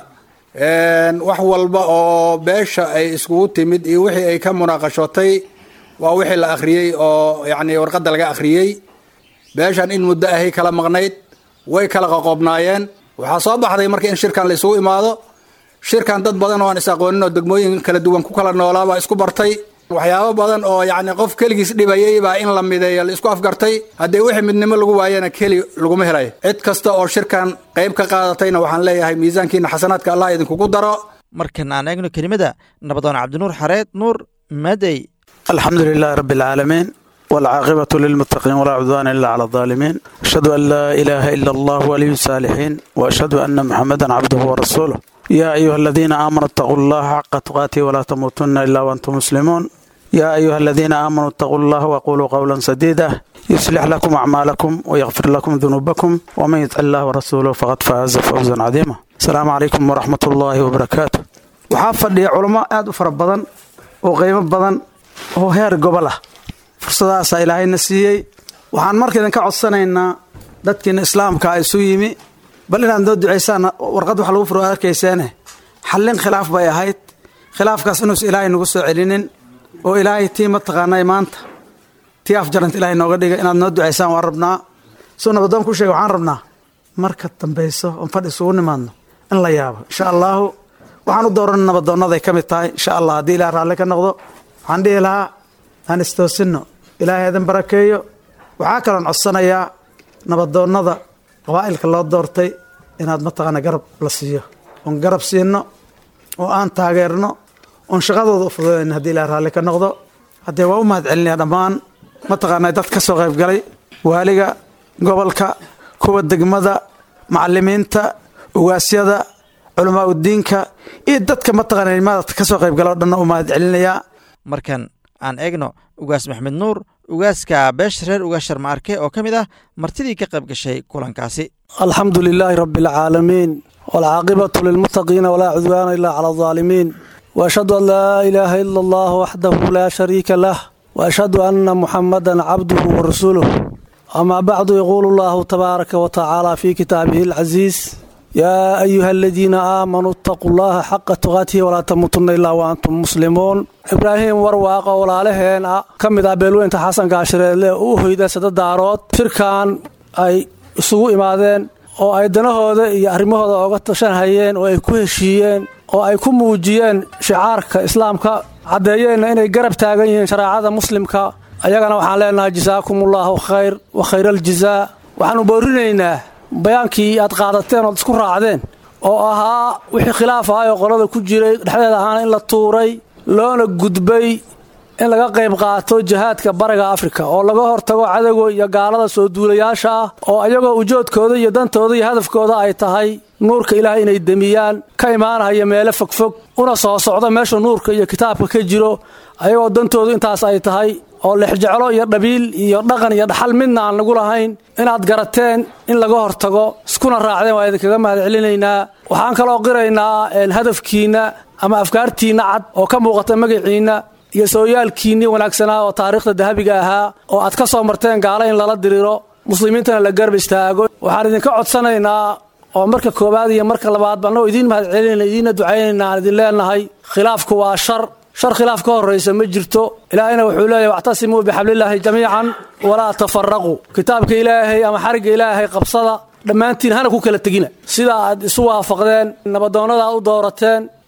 wax walba oo beesha ay iskugu timid iyo wixii ay ka munaaqashootay waa wixii la akhriyey oo yacni warqadda laga akhriyey beeshan in muddo ahay kala maqnayd way kala qoqobnaayeen waxaa soo baxday marka in shirkan la isugu imaado shirkan dad badan oo aan is aqoonin oo degmooyin kala duwan ku kala noolaabaa isku bartay waxyaabo badan oo yacni qof keligiis dhibayay baa in la mideeyo la isku afgartay haddii wixii midnimo lagu waayana keli laguma helayo cid kasta oo shirkan qayb ka qaadatayna waxaan leeyahay miisaankiina xasanaadka allah idinkugu daro markan aan eegno kelimada nabadoon cabdinuur xareed nuur madey الحمد لله رب العالمين والعاقبة للمتقين ولا عدوان إلا على الظالمين أشهد أن لا إله إلا الله ولي الصالحين وأشهد أن محمدا عبده ورسوله يا أيها الذين آمنوا اتقوا الله حق تقاته ولا تموتن إلا وأنتم مسلمون يا أيها الذين آمنوا اتقوا الله وقولوا قولا سديدا يصلح لكم أعمالكم ويغفر لكم ذنوبكم ومن يطع الله ورسوله فقد فاز فوزا عظيما السلام عليكم ورحمة الله وبركاته waxaa fadhiya culamo aad u fara badan oo qiimo badan oo heer gobol ah fursadaasaa ilaahayna siiyey waxaan marka idinka codsanaynaa dadkiina islaamka isu yimi bal inaad noo ducaysaan warqad wax lagu furo arkayseene xallin khilaaf bay ahayd khilaafkaas inuusan ilaahay nagu soo celinin oo ilaahay tii mataqaanay maanta tii afjaranta ilaahay nooga dhiga inaad noo ducaysaan waan rabnaa suu nabadoon ku sheega waxaan rabnaa marka dambayso oon fadhi isugu nimaadno in la yaabo insha allaahu waxaan u dooran nabadoonnaday ka mid tahay insha allah haddii ilaah raalli ka noqdo waxaan dhihi lahaa aan istoosinno ilaahay idin barakeeyo waxaa kaloon codsanayaa nabadoonnada qabaa'ilka loo doortay inaad mataqaana garab la siiyo oon garab siinno oo aan taageerno oon shaqadooda u fududayn haddii ilaah raalli ka noqdo haddee waa u mahad celinaya dhammaan mataqaana dad ka soo qayb galay waaliga gobolka kuwa degmada macalimiinta ugaasyada culamaa udiinka iyo dadka mataqaana nimada ka soo qayb gala o dhanna u mahad celinayaa markan aan eegno ugaas maxmed nuur ugaaska beesha reer ugaashar maarke oo ka mid ah martidii ka qayb gashay kulankaasi alxamdu lilaahi rabi alcaalamiin waalcaaqibatu lilmuttaqiina walaa cudwaana ilaa cala aldaalimiin waashhadu an laa ilaaha ila allah waxdahu laa shariika lah waashhadu anna muxamadan cabduhu wa rasuuluh amaa bacdu yaquulu allahu tabaaraka wa tacaala fii kitaabihi alcasiis yaa ayuha aladiina aamanuu itaquu llaha xaqa tuqaatihi walaa tamuutunna ilaa wa antum muslimuun ibraahim warwaaqa walaalaheen ah ka mid ah beelweynta xasan gaashareedle u hoyda sadadaarood shirkan ay isugu imaadeen oo ay danahooda iyo arrimahooda oga tashanhayeen oo ay ku heshiiyeen oo ay ku muujiyeen shicaarka islaamka caddeeyeenna inay garab taagan yihiin shareecada muslimka ayagana waxaan leenahay jasaakumullahu khayr wa khayraljazaa waxaanu boorinaynaa bayaankii aad qaadateen ood isku raacdeen oo ahaa wixii khilaaf ahay oo qolada ku jiray dhexdeeda ahaana in la tuuray loona gudbay in laga qayb qaato jihaadka bariga afrika oo laga hortago cadowga iyo gaalada soo duulayaasha ah oo ayagoo ujoodkooda iyo dantooda iyo hadafkooda ay tahay nuurka ilaahay inay demiyaan ka imaanaya meelo fogfog una soo socdo meesha nuurka iyo kitaabka ka jiro ayagoo dantoodu intaas ay tahay oo lexjeclo iyo dhabiil iyo dhaqan iyo dhaxal midna aan lagu lahayn inaad garateen in laga hortago iskuna raacdeen waa idinkaga mahad celinaynaa waxaan kaloo qiraynaa hadafkiinna ama afkaartiinna cad oo ka muuqata magaciinna iyo sooyaalkiinnii wanaagsanaa oo taariikhda dahabiga ahaa oo aad ka soo marteen gaalo in lala diriiro muslimiintana la garab istaago waxaan idinka codsanaynaa oo marka koowaad iyo marka labaad annagoo idiin mahad celinayna idiinna ducaynayna aan idin leenahay khilaafku waa shar shar khilaaf ka horraysa ma jirto ilaahayna wuxuu leeyahy wactasimuu bixablillaahi jamiican walaa tafaraquu kitaabka ilaahay ama xarigga ilaahay qabsada dhammaantiin hana ku kala tegina sida aad isu waafaqdeen nabadoonnada aad u doorateen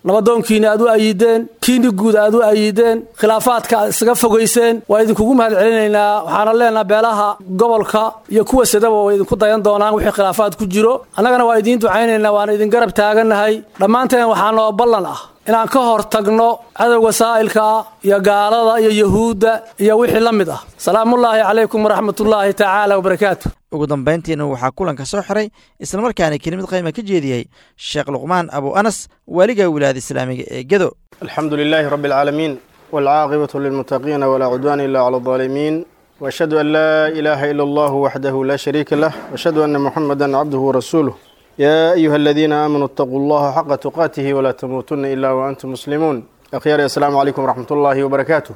nabadoonkiina aad u ayideen kiini guud aad u ayideen khilaafaadka aad isaga fogayseen waa idinkugu mahad celinaynaa waxaana leenaha beelaha gobolka iyo kuwa sadaba way idinku dayan doonaan wixii khilaafaad ku jiro annagana waa idiin ducaynaynaa waana idin garab taagannahay dhammaanteen waxaa noo ballan ah inaan ka hor tagno cadowga saa'ilka ah iyo gaalada iyo yahuudda iyo wixii la mid ah salaamullaahi calaykum waraxmatullaahi tacaala wabarakaatu ugu dambayntiina waxaa kulanka soo xiray islamarkaana kelimad qayma ka jeediyey sheekh luqmaan abu anas waaliga wilaayada islaamiga ee gedo alxamdu lilaahi rabbi alcaalamiin waalcaaqibatu lilmuttaqiina walaa cudwaana ila cala aldaalimiin waashhadu an laa ilaaha ila allahu waxdahu laa shariika lah waashhadu anna muxamadan cabduhu warasuuluh yaa ayuha aladiina aamanuu itaquu allaha xaqa tuqaatihi walaa tamuutunna ila waantum muslimuun akhyaari assalaamu calaykum waraxmat ullaahi wabarakaatu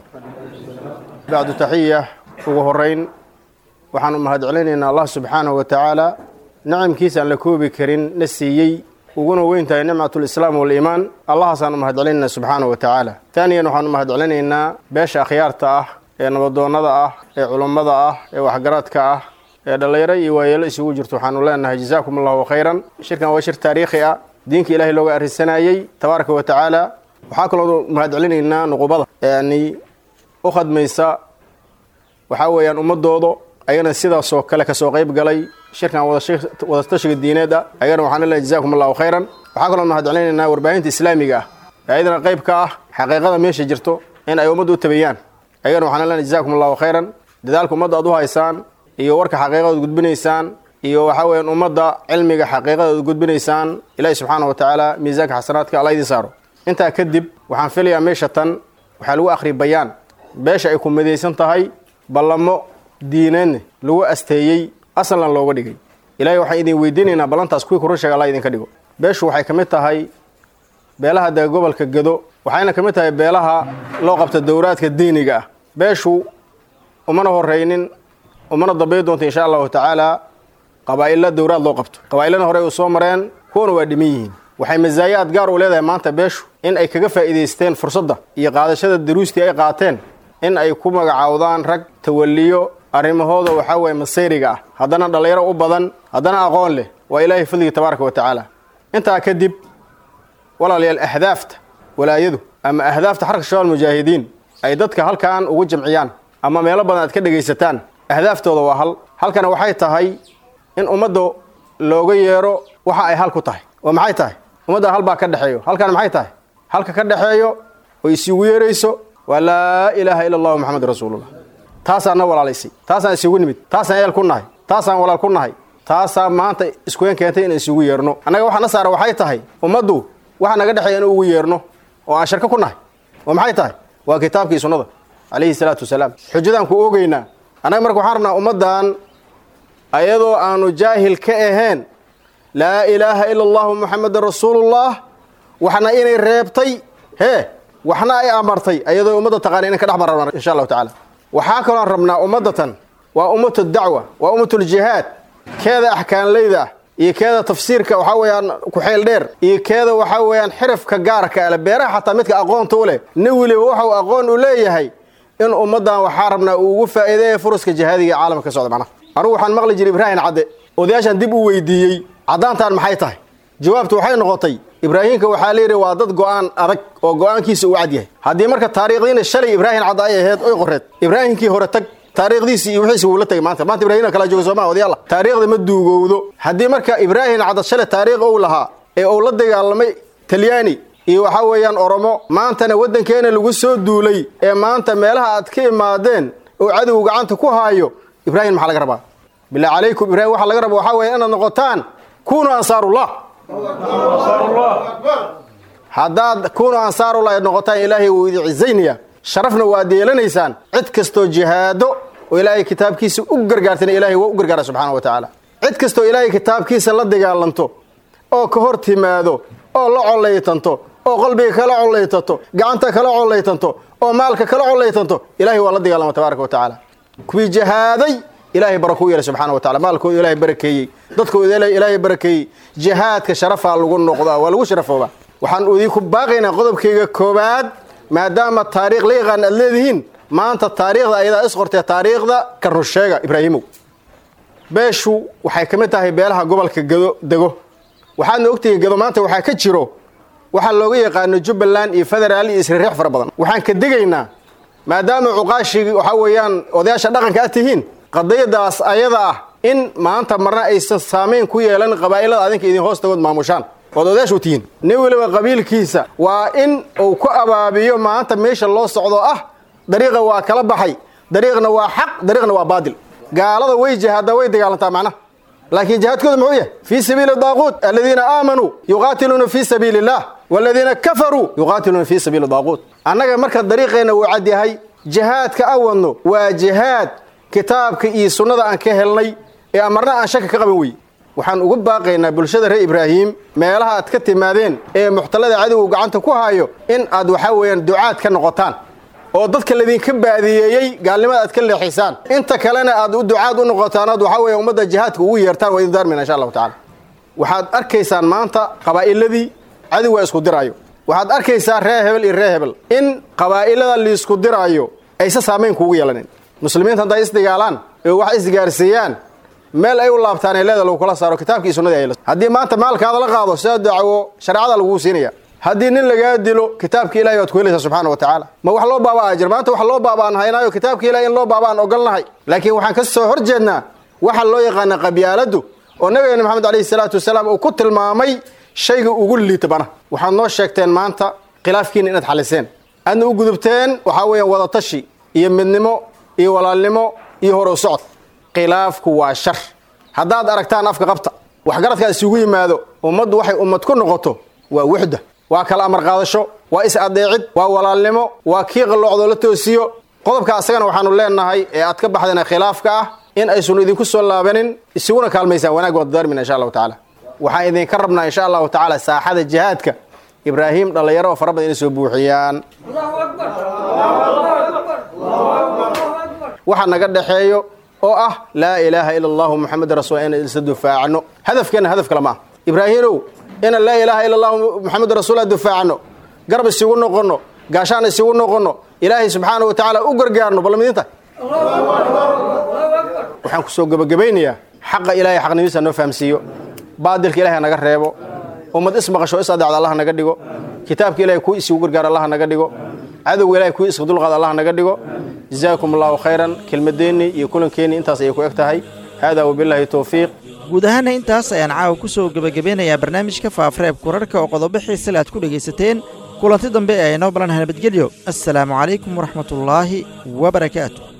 bacdu taxiya ugu horeyn waxaan u mahad celinaynaa allah subxaanahu wa tacaala nicamkiisa aan la koobi karin na siiyey uguna weyn tahay nicmatulislaam waliimaan allahaasaan u mahad celinaynaa subxaanahu wa tacaala taaniyan waxaan u mahad celinaynaa beesha akhyaarta ah ee nabadoonnada ah ee culummada ah ee waxgaradka ah ee dhallinyaro iyo waayeelo isugu jirto waxaanu leenahay jazaakum allahu khayran shirkan waa shir taariikhi ah diinka ilaahay looga arrisanayey tabaaraka wa tacaala waxaa kaloo mahad celinaynaa nuqubada yani u khadmaysa waxaa weeyaan ummadooda ayagana sidaasoo kale kasoo qayb galay shirkan wadatashiga diineed ah ayagana waxaan leeyahay jazakum allahu khayran waxaa kaloo mahad celinaynaa warbaahinta islaamiga ah ayadana qayb ka ah xaqiiqada meesha jirto in ay ummadda u tabeeyaan ayagana waxaan leenahay jazakum allahu khayran dadaalka ummadda aad u haysaan iyo warka xaqiiqadood gudbinaysaan iyo waxaa weeyaan ummadda cilmiga xaqiiqadood gudbinaysaan ilaahi subxaana wa tacaala miisaanka xasanaadka alla idin saaro intaa kadib waxaan filayaa meesha tan waxaa lagu akhri bayaan beesha ay ku midaysan tahay ballamo diineedna lagu asteeyey asalan looga dhigay ilaahay waxaan idin weydiinaynaa ballantaas kuwii kurun sheega alla idinka dhigo beeshu waxay ka mid tahay beelaha dega gobolka gedo waxayna ka mid tahay beelaha loo qabta dowraadka diiniga ah beeshu umana horraynin umana dambay doonta insha allahu tacaala qabaa'illa dowraad loo qabto qabaa'illana horey u soo mareen kuwana waa dhiman yihiin waxay masaayaad gaar u leedahay maanta beeshu in ay kaga faa'iidaysteen fursadda iyo qaadashada daruustii ay qaateen in ay ku magacaawdaan rag tawaliyo arrimahooda waxaa weeye masayriga ah haddana dhallinyaro u badan haddana aqoon leh waa ilaahay fadliga tabaaraka wa tacaala intaa kadib walaalayaal ahdaafta walaayadu ama ahdaafta xarka shabaab mujaahidiin ay dadka halkan ugu jamciyaan ama meelo badan aad ka dhegaysataan ahdaaftooda waa hal halkana waxay tahay in ummadda looga yeero waxa ay hal ku tahay oo maxay tahay ummadda hal baa ka dhexeeyo halkana maxay tahay halka ka dhexeeyo oo isugu yeerayso waa laa ilaaha ila allahu maxamed rasuulullah taasaan na walaalaysay taasaan isugu nimid taasaan eel ku nahay taasaan walaal ku nahay taasaa maanta iskueen keentay in isugu yeerno annaga waxa na saara waxay tahay ummaddu waxa naga dhexeeya in ugu yeerno oo aan sharko ku nahay oo maxay tahay waa kitaabkii sunnada calayhi salaatu wasalaam xujadaan ku oogeynaa annaga marka waxaan rabnaa ummaddan ayadoo aanu jaahil ka ahayn laa ilaaha ila allahu muxamedan rasuulullah waxna inay reebtay hee waxna ay amartay ayadoo ummadda taqaana inan ka dhex marrabna insha allahu tacaala waxaa kaloon rabnaa ummaddatan waa ummatu dacwa waa ummatuljihaad keeda axkaanleyda ah iyo keeda tafsiirka waxaa weeyaan ku-xeel dheer iyo keeda waxaa weeyaan xirafka gaarka ale beeraha xataa midka aqoonta u leh nin weliba waxau aqoon u leeyahay in ummaddan waxaa rabnaa uu ugu faa'iideeya furuska jihaadiga ee caalamka ka socda macnaha anugu waxaan maqli jiray ibraahim cadde odayaashan dib u weydiiyey caddaantaan maxay tahay jawaabtu waxay noqotay ibraahiimka waxaa layidhi waa dad go'aan adag oo go'aankiisa uu cad yahay haddii marka taariikhdiina shalay ibraahim cadde ay ahayd oy qoreed ibraahimkii hore tag taariikhdiisii iyo wixiisi wuu la tagay maanta maanta ibrahimna kala jooga sooma odayaalla taariikhda ma duugowdo haddii marka ibraahim cadde shalay taariikh ou lahaa ee uu la dagaalamay talyaani iyo waxaa weeyaan oromo maantana waddankeena lagu soo duulay ee maanta meelaha aad ka imaadeen oo cadow gacanta ku haayo ibraahim maxaa laga rabaa bilaa calaykum ibrahim waxaa laga rabaa waxaa weeya inaad noqotaan kunuu ansaarullah haddaad kunuu ansaarullah aad noqotaan ilaahay wuu idin cizaynaya sharafna waad yeelanaysaan cid kastoo jihaado oo ilaahay kitaabkiisa u gargaartana ilahay waa u gargaara subxaana wa tacaala cid kastoo ilaahay kitaabkiisa la dagaalanto oo ka hor timaado oo la collaytanto oo qalbiga kala collaytanto gacanta kala collaytanto oo maalka kala collaytanto ilahay waa la dagaalama tabaaraka wa tacaala kuwii jihaaday ilaahay barako u yeelay subxaana wa tacala maalkooda ilaahay barakeeyey dadkooda ilaahay barakeeyey jihaadka sharafaa lagu noqdaa waa lagu sharafoobaa waxaan idinku baaqaynaa qodobkayga koowaad maadaama taariikh la yaqaan aad leedihiin maanta taariikhda ayadaa isqortee taariikhda ka runsheega ibraahimow beeshu waxay ka mid tahay beelaha gobolka gado dego waxaadna ogtihiin gado maanta waxaa ka jiro waxaa looga yaqaano jubbaland iyo federaal iyo isrireex fara badan waxaan ka degaynaa maadaama cuqaashii waxaa weeyaan odayaasha dhaqanka aad tihiin qadiyadaas ayada ah in maanta marna aysan saamayn ku yeelan qabaa'ilada adinka idin hoostagood maamushaan ood odayaasha u tihiin nin weliba qabiilkiisa waa in uu ku abaabiyo maanta meesha loo socdo ah dariiqa waa kala baxay dariiqna waa xaq dariiqna waa baadil gaalada way jihaaddaa way dagaalantaa macnaha laakiin jihaadkooda muxuu yahay fii sabiili daaquut aladiina aamanuu yuqaatiluuna fii sabiili illah waladiina kafaruu yuqaatiluuna fii sabiili daaquut annaga marka dariiqeenna wuu cad yahay jihaadka aan wadno waa jihaad kitaabka iyo sunnada aan ka helnay ee amarna aan shaka ka qaban weye waxaan ugu baaqaynaa bulshada reer ibraahim meelaha aad ka timaadeen ee muxtalada cadowgu gacanta ku haayo in aad waxaa weeyaan ducaad ka noqotaan oo dadka ladinka baadiyeeyey gaalnimada aad ka leexisaan inta kalena aad u ducaad u noqotaan aad waxaa weya ummadda jihaadka ugu yeertaan waa idin daarmina insha allahu tacala waxaad arkaysaan maanta qabaa'iladii cadowga isku diraayo waxaad arkaysaa ree hebel iyo ree hebel in qabaa'ilada liisku diraayo aysa saamayn kuugu yeelanin muslimiinta hadday isdagaalaan ee wax isgaarsiiyaan meel ay u laabtaan ee leeda lagu kala saaro kitaabkii sunnadii ay haddii maanta maalkaada la qaado sida dacwo shareecada laguu siinaya haddii nin lagaa dilo kitaabka ilahay waad ku helaysaa subxaana wa tacaala ma wax loo baaba ajir maanta wax loo baaba aan haynaayo kitaabka ilahay in loo baaba aan ogolnahay laakiin waxaan ka soo hor jeednaa waxa loo yaqaana qabyaaladdu oo nabigeena maxamed calayhi salaatu wasalaam uu ku tilmaamay shayga ugu liita bana waxaad noo sheegteen maanta khilaafkiina inaad xaliseen aadna u gudubteen waxaa weeyaan wadatashi iyo midnimo iyo walaalnimo iyo hor u socod khilaafku waa shar haddaad aragtaan afka qabta waxgaradkaa isugu yimaado ummaddu waxay ummad ku noqoto waa wuxda waa kala amar qaadasho waa is adeecid waa walaalnimo waa kii qalloocdoo la toosiyo qodobka asagana waxaanu leenahay ee aad ka baxdeen khilaafka ah in aysun idinku soo laabanin isuguna kaalmaysaan wanaag waad daarmina insha allahu tacaala waxaan idinka rabnaa insha allahu tacaala saaxada jihaadka ibraahim dhallinyaro oo fara badan inay soo buuxiyaan waxa naga dhexeeyo oo ah laa ilaaha ila allahu muxamed rasul in isla dufaacno hadafkeenna hadaf kale maaha ibraahimow inaan laa ilaaha ila allahu muxamed rasuula dufaacno garab isugu noqonno gaashaan isugu noqonno ilaahay subxaana wa tacaala u gargaarno bal midinta waxaan ku soo gebagabaynayaa xaqa ilahay xaqnimiisa noo fahamsiiyo baadilka ilahay naga reebo ummad ismaqasho is adeecda allah naga dhigo kitaabka ilahay kuu isugu gargaar allah naga dhigo cadowga ilahay kuu iska dulqaad allah naga dhigo jazaakum allahu khayran kelmadeenni iyo kulankeenni intaas ayay ku eg tahay haadaa wabilaahi towfiiq guud ahaana intaas ayaan caawa ku soo gebagabeynayaa barnaamijka faafareeb kurarhka oo qodobo xiisale aad ku dhegaysateen kulanti dambe ee aynoo balanha nabadgelyo assalaamu calaykum waraxmatullaahi wa barakaatu